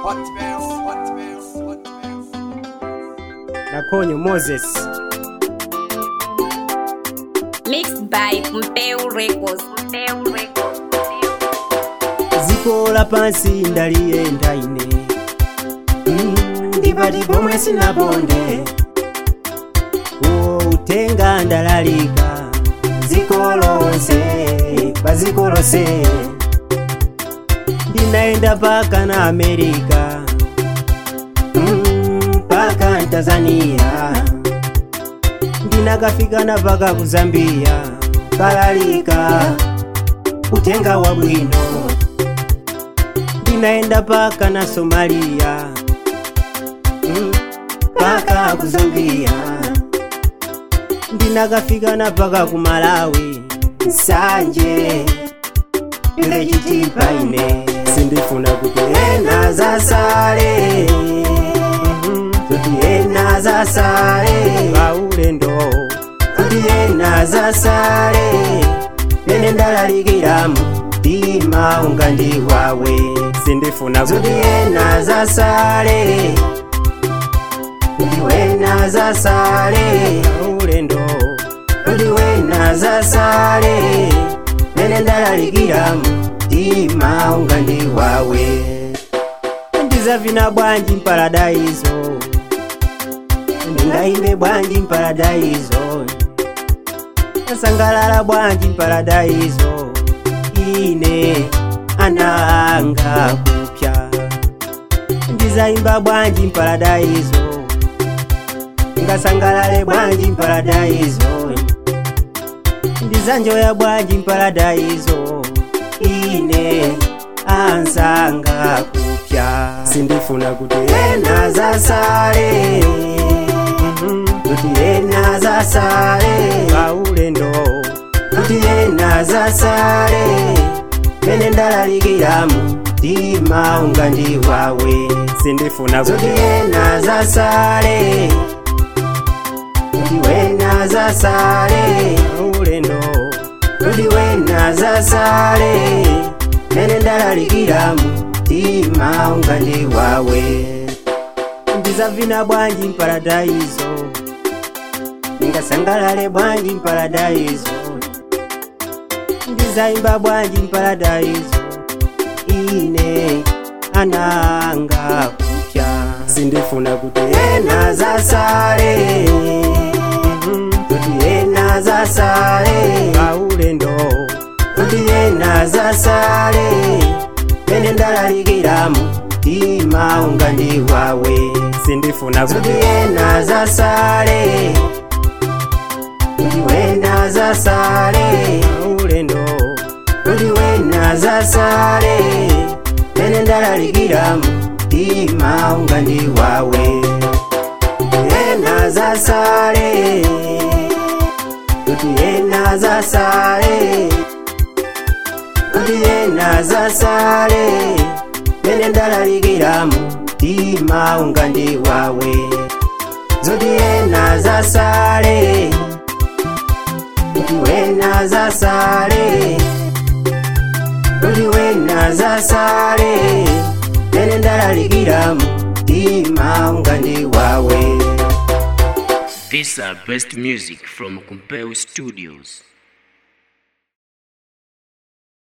nakonyo moses Mixed by Mpeu Records. Mpeu Records. ziko la pansi ndaliyenda ine Mm, ndipati pomwe sinaponde uwo utenga ndalalika ziko lonse paziko lonse ndinaenda paka na amerika Mm, paka tanzania ndinakafika na paka ku zambia kalalika utenga wa bwino ndinaenda paka na somalia mm, paka ku zambia ndinakafika na paka ku malawi nsanje ile chitipa ine sindifuna kuti ena zasale Mhm, kuti ena zasale paulendo kuti ena zasale pene ndalalikiramu mtima unga ndi wawe sindifuna kuti ena zasale kuti wena zasale paulendo kuti wena zasale pene ndalalikiramu mtima unga ndi wawe ndizavina bwanji mparadayizo ndingaimbe bwanji mparadayizo asangalala bwanji mparadayizo ine ananga kupya ndizaimba bwanji mparadayizo ngasangalale bwanji mparadayizo ndizanjoya bwanji mparadayizo ine ansanga kupya sindifuna kuti ena zasale Mhm, kuti ena zasale paulendo kuti ena zasale pene ndalalikiramu mtima unga ndi wawe sindifuna kuti ena zasale kuti wena zasale paulendo kuti wena zasale pene ndalalikiramu mtima unga ndi wawe ndizavina bwanji mparadayizo ndingasangalale bwanji mparadayizo ndizaimba bwanji mparadayizo ine ananga kupya sindifuna kuti ena zasale Mhm, kuti ena zasale paulendo kuti ena zasale pene ndalalikiramu mtima unga ndi wawe sindifuna kuti ena zasale kuti wena zasale paulendo kuti wena zasale pene ndalalikiramu mtima unga ndi wawe ena zasale kuti ena zasale kuti ena zasale pene ndalalikiramu mtima unga ndi wawe zoti ena zasale kuti wena zasale kuti wena zasale pene ndalalikiramu mtima unga ndi wawe These are best music from Compel Studios.